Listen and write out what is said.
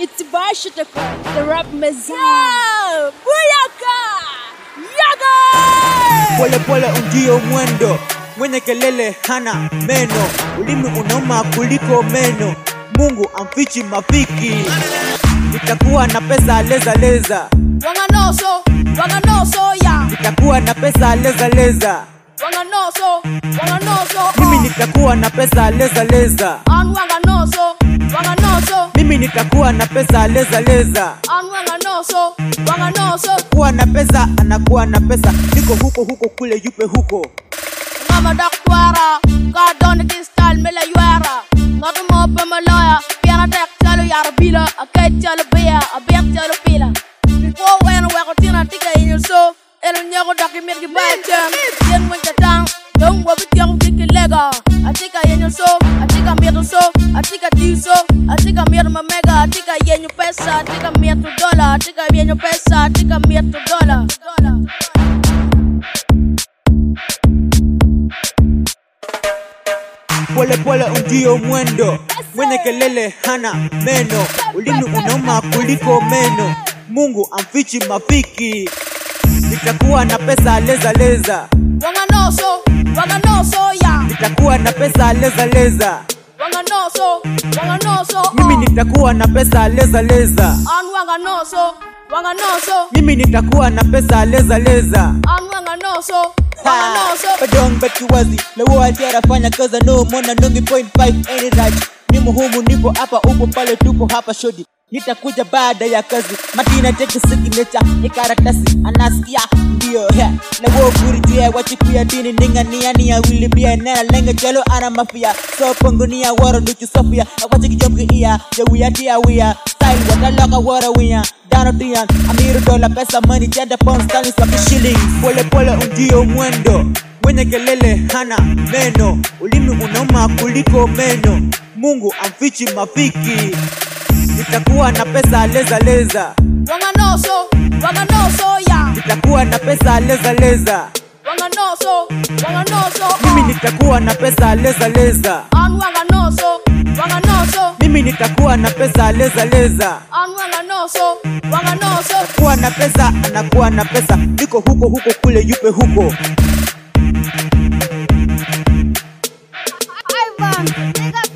It's Bashitaka, the rap messiah. Buyaka! Yaga! Pole pole ndio mwendo, mwenye kelele hana meno, ulimi unauma kuliko meno. Mungu amfichi mafiki, nitakuwa na pesa leza leza, Wanganoso, wanganoso ya. nitakuwa na pesa leza leza, Wanganoso, wanganoso. mimi nitakuwa na pesa leza leza, An wanganoso, wanganoso. mimi nitakuwa na pesa leza leza. An wanganoso, wanganoso. Kuwa na pesa anakuwa na pesa, niko huko huko kule yupe huko. Ngama dakwara, ka don kistal mele yuara. Ngatu mo pe malaya, piana tek chalo yar bila, akay chalo bia, abek chalo pila. Before when we go tina tika in your so, el nyago daki mir ki bachan. Yen mo katang, don't wo bit yang tiki lega. Atika in your so, atika mir so, atika ti so, atika mir ma mega, atika yen your pesa, atika mir to dollar, atika yen your pesa, atika mir to dollar. Dollar. Pole pole ndio mwendo, mwenye kelele hana meno, ulimi unauma kuliko meno. Mungu amfichi mafiki, nitakuwa na pesa leza leza, Wanganoso, wanganoso ya. nitakuwa na pesa leza leza, Wanganoso, wanganoso. mimi nitakuwa na pesa leza leza, An wanganoso, wanganoso. mimi nitakuwa na pesa leza leza. An wanganoso, wanganoso. Badong baki wazi lewo ajara fanya kaza no mona nongi point five any right mimi humu nipo hapa upo pale tupo hapa shodi nitakuja baada ya kazi madina take signature ni karatasi anasikia ndio he lewo kurijia wachipia dini ninga nia nia wili bia nena lenga jalo ana mafia so pongonia waro duchu sofia akwachi kijomki iya ya wia tia wia style wataloka wara wia dano tian amiru dola pesa money jada pound sterling sabi shilling pole pole ndio mwendo mwenye kelele hana meno ulimi unauma kuliko meno mungu amfichi mafiki nitakuwa na pesa leza leza Wanganoso, wanganoso ya. nitakuwa na pesa leza leza Wanganoso, wanganoso. mimi nitakuwa na pesa leza leza An wanganoso, wanganoso. mimi nitakuwa na pesa leza leza An wanganoso, wanganoso. kuwa na pesa anakuwa na pesa niko huko huko kule yupe huko Ivan, nigga